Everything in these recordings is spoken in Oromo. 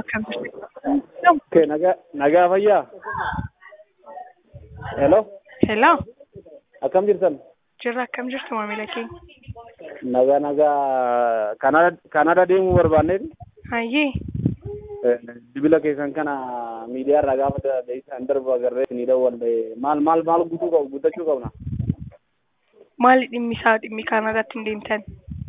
akkam jirtu? Okay, nagaa nagaa fayyaa. Hello, Hello, akkam jirtan? jirra akkam jirtu maamila keenya? Nagaa nagaa Kanada Kanada deemuu barbaanneeti. Hayyee, Dibila keessan kana miidiyaa irraa gaafa deebisan darbu agarree ni dawwalle maal maal maal guutuu qabu guuttachuu qabna. maali dhimmi isaa dhimmi Kaanaadaatti hin deemtan?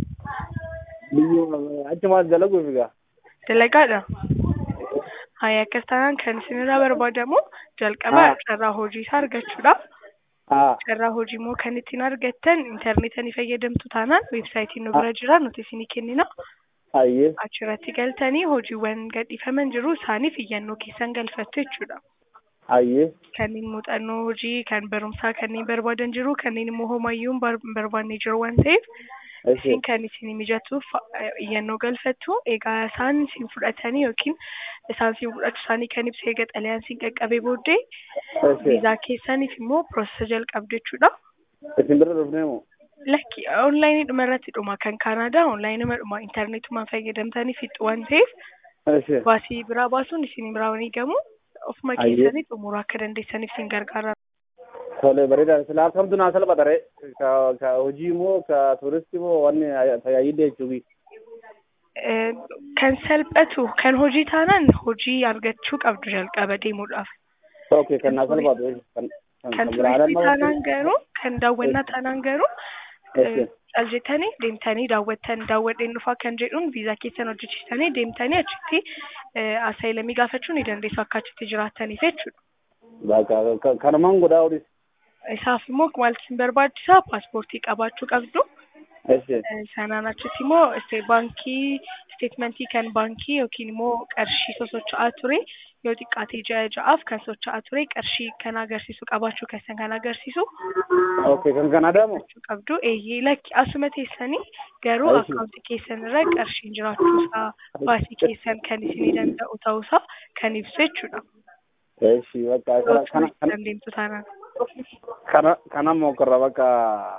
Biyyoo achumaas dalaguuf egaa. Dalagaadha. Hayya akkas taanaan kan isinirraa barbaadamu jalqaba Haa. carraa hojii isaa argachuudha. Haa Carraa hojii immoo kan ittiin argattan intarneeta ni fayyadamtu taanaan weebsaayitiin nu bira jira nuti isinii kennina. hayyee Achirratti galtanii hojiiwwan gadhiifaman jiru isaaniif iyyannoo keessan galfattu jechuudha. hayyee kanneen muuxannoo hojii kan barumsaa kanneen barbaadan jiru kanneen immoo homayyuu hin bar- hin barbaanne jiru waan ta'eef ishee isin kan isin mijatuuf eh, iyyannoo galfattu egaa isaan isin fudhatanii yookiin isaan isin fudhachuu isaanii kan ibsu eega xalayaan isin qaqqabee booddee ishee viizaa keessaniif immoo piroosesa jalqabdu jechuudha. isin bira dhufnee moo? Lakki onlaayinii dhuma irratti dhuma kan Kaanaadaa onlaayinii dhuma intarneetumaan fayyadamtanii fixu waan ta'eef Ishee baasii biraa baasuun isin biraa ni gamu ofuma Ayyee. keessanii xumuruu akka dandeessaniif isin gargaara. tole bareeda silaa akkamtu naa salphata ree ka ka hojii moo ka tuuristi moo wanni tajaajilli jechuufi. Eh, kan salphatu kan hojii taanaan hojii argachuu qabdu jalqaba deemuudhaaf. Okay, kan naa salphatu kan Kan kan turistii biraadhaan taanaan garuu kan daawwannaa taanaan garuu Okay. cal jettanii deemtanii daawwattan daawwadheen dhufaa kan jedhuun viizaa keessan hojjechiistanii deemtanii achitti asaayilamii gaafachuu ni dandeessu akka achitti jiraattaniif jechuudha. Bakka kanumaan godhaa olis. Isaaf immoo maal isin barbaachisaa paaspoortii qabaachuu qabdu. Ishee Eh, Sanaan achitti immoo este- baankii isteetmentii kan baankii yookiin immoo qarshii sosocho'aa ture yoo xiqqaate ja'a ja'aaf kan socho'aa ture qarshii kan agarsiisu qabaachuu keessan kan agarsiisu Okay, kan Kanaadaa moo? jechuu qabdu eeyyee lakki asuma teessanii garuu Ayi. akkaawuntii keessan irra qarshiin jiraachuusaa baasii keessan kan isinii danda'u ta'uusaa kan ibsu jechuudha. Ishee bakka kana kana kana dandeemtu taanaan. kana kana moo korra bakka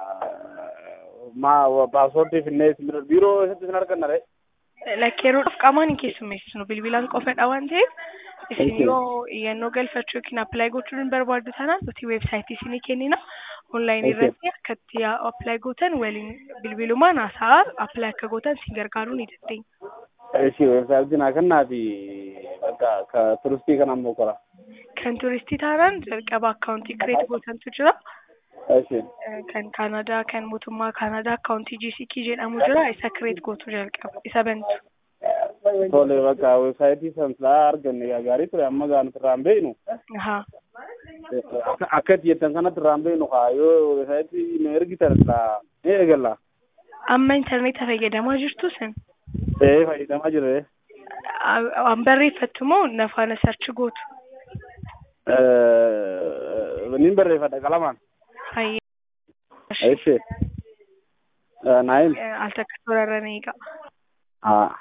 ma paaspoortii finnee isin bira biiroo isatti isin arganna ree. Lakki yeroodhaaf qaamaan hin keessummeessinu bilbilaan qofadha waan ta'eef isin Okay. yoo iyyannoo galfachuu yookiin appilaayi gochuu hin barbaaddu taanaan nuti weebsaayitii isinii kennina onlaayinii Okay. irratti akka itti appilaayi gootan waliin bilbilumaan haasa'aa appilaayi akka gootan isin gargaaruu ni dandeenya. Ishee weebsaayitii naa kennaa fi bakka ka turistii kana moo korra. Kan turistii taanaan jalqaba akkaawuntii kireet gootantu jira. Ishee Eh, Kan Kaanadaa kan mootummaa Kaanadaa akkaawuntii GCK jedhamu jira isa kireet gootu jalqaba isa bantu. tole bakka weebsaayitii san silaa arganne gaa gaarii ture amma gaa nuti irraa hin beeknu. Ahaa. Akka akka itti jettan kanatti irraa hin beeknu kaa yoo weebsaayitii nu ergitan silaa ni eegalla. Amma intarneeta fayyadamaa jirtu sin? Ee fayyadamaa jira ree. Waan barreeffattu moo nafaana sarchi gootu? Nin barreeffadha qalamaan. Hayyee. Ishee. Naayim. Al takka toorarra ni eega. Haa.